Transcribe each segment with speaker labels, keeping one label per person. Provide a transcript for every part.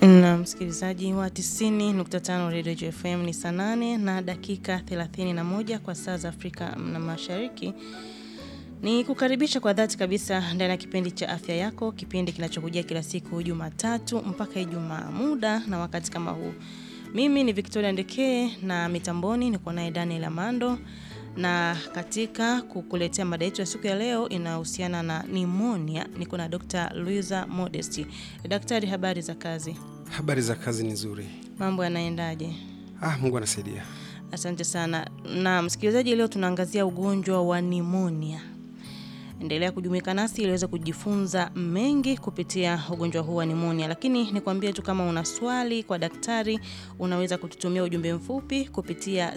Speaker 1: Na msikilizaji wa 90.5 Radio JFM ni saa nane na dakika 31 kwa saa za Afrika na Mashariki. Ni kukaribisha kwa dhati kabisa ndani ya kipindi cha afya yako, kipindi kinachokujia kila siku Jumatatu mpaka Ijumaa, muda na wakati kama huu. Mimi ni Victoria Ndekee na mitamboni niko naye Daniel Amando, na katika kukuletea mada yetu ya siku ya leo inahusiana na nimonia, niko na Dr. Luisa Modesti. Daktari, habari za kazi?
Speaker 2: Habari za kazi ni nzuri.
Speaker 1: Mambo yanaendaje?
Speaker 2: Ah, Mungu anasaidia.
Speaker 1: Asante sana. Na msikilizaji, leo tunaangazia ugonjwa wa nimonia. Endelea kujumuika nasi ili uweze kujifunza mengi kupitia ugonjwa huu wa nimonia, lakini nikwambie tu kama una swali kwa daktari unaweza kututumia ujumbe mfupi kupitia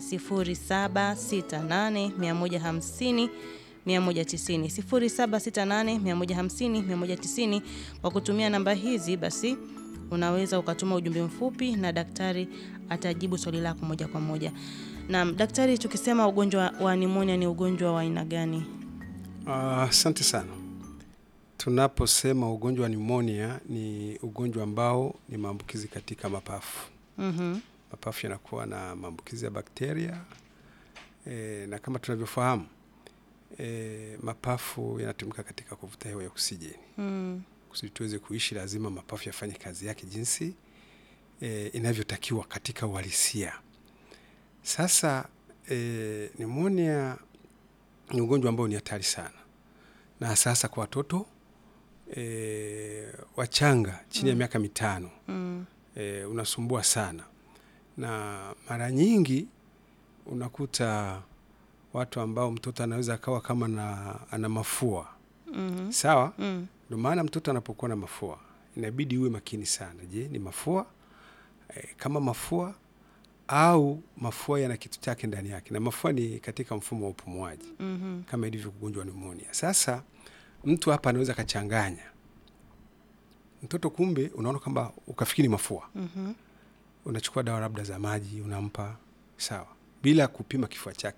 Speaker 1: 0768150150 190 0768150150 190. Kwa kutumia namba hizi basi unaweza ukatuma ujumbe mfupi na daktari atajibu swali lako moja kwa moja. Na daktari, tukisema ugonjwa wa nimonia ni ugonjwa wa aina gani?
Speaker 2: Asante sana. Tunaposema ugonjwa wa nimonia ni ugonjwa ambao ni maambukizi katika mapafu.
Speaker 1: Mhm.
Speaker 2: Mapafu yanakuwa na maambukizi ya bakteria e, na kama tunavyofahamu e, mapafu yanatumika katika kuvuta hewa ya oksijeni.
Speaker 1: Mm.
Speaker 2: Kusudi tuweze kuishi, lazima mapafu yafanye kazi yake jinsi e, inavyotakiwa katika uhalisia. Sasa e, nimonia ni ugonjwa ambao ni hatari sana, na sasa kwa watoto e, wachanga chini ya miaka mitano
Speaker 1: Mm.
Speaker 2: e, unasumbua sana, na mara nyingi unakuta watu ambao mtoto anaweza akawa kama na, ana mafua
Speaker 1: Mhm.
Speaker 2: sawa.
Speaker 1: Mm.
Speaker 2: Ndio maana mtoto anapokuwa na mafua inabidi uwe makini sana. Je, ni mafua e, kama mafua au mafua yana kitu chake ndani yake, na mafua ni katika mfumo wa upumuaji
Speaker 1: Mhm.
Speaker 2: kama ilivyo ugonjwa wa pneumonia. Sasa mtu hapa anaweza akachanganya mtoto, kumbe unaona kwamba ukafikiri mafua,
Speaker 1: Mhm.
Speaker 2: unachukua dawa labda za maji unampa, sawa, bila kupima kifua chake